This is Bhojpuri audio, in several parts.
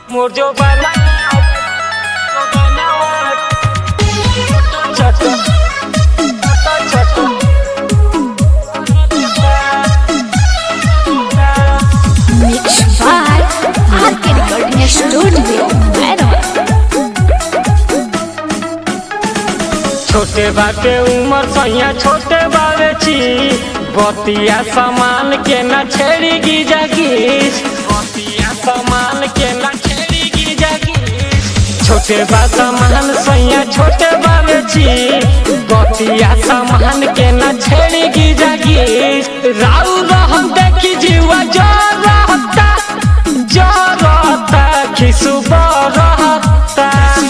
मोर जो बना जो बनावट छोट छोट छोट Mixed by RK Recording Studio, Meron. छोटे बाटे उमर सैया छोटे बावे छी बतिया सामान के न छेड़ी गी जागीस बतिया सामान के न छेड़ी गी जागीस छोटे बा सामान सैया छोटे बावे छी बतिया सामान के न छेड़ी गी जागीस राउ रहम देखी जीवा जो रहता जो रहता खिसु रहता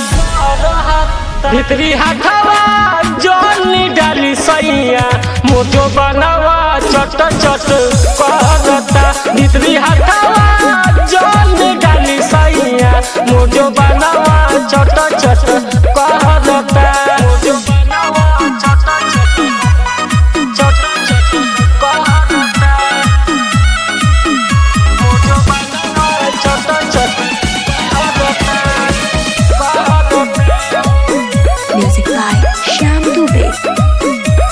भितरी हथवा जोनी डाली सैया मोटो बनावा चट चट करता भितरी हथवा जोनी डाली सैया मोटो बनावा चट चट करता मोटो बनावा चट चट चट चट करता मोटो बनावा चट चट करता करता Music by Shyam Dubey.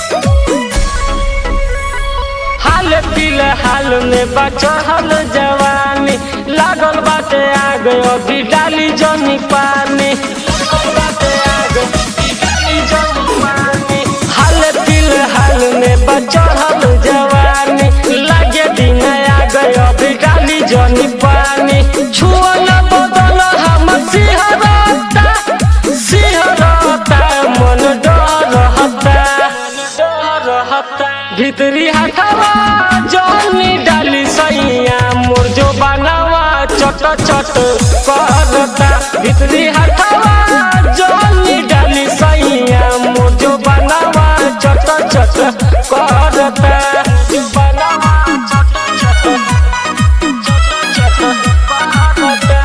हाल पील हाल में बचल जवानी लागल बाटे आग अभी डाली जनी पानी लागल बाटे आग, अभी डाली जनी पानी। हाल पील हाल में बचल जवानी लागे दिन आग अभी डाली जनी पानी छुआ न बदल हम सिहरता सिहरता मन डरता रहता भितरी हथवा जौनी डाली सैया मोर जो बनावा चट चट करता भितरी हथवा जौनी डाली सैया मोर जो बनावा चट चट करता जो बनावा चट चट चट चट करता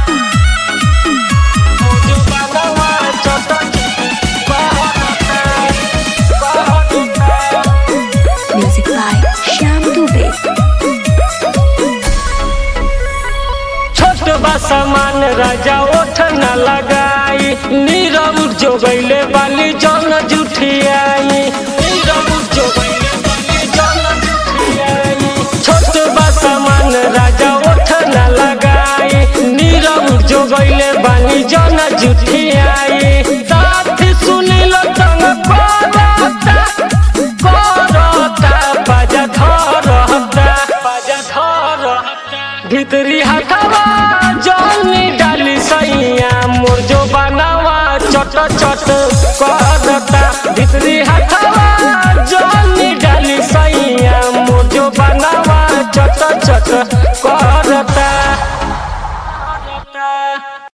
मोर जो बनावा चट चट करता Music by Shyam Dubey. छोट बा सामान राजा ओठ न लगाई नीरव जो गईले बाली जन जुठियाई नीरव जो गईले बाली जन जुठियाई छोट बा सामान राजा ओठ न लगाई नीरव जो गईले बाली जन जुठियाई साथ सुनिल तंग करता करता बाजा धरता बाजा धरता भितरी हथवा जौनी डाली सैया मोर जो बनावा चट चट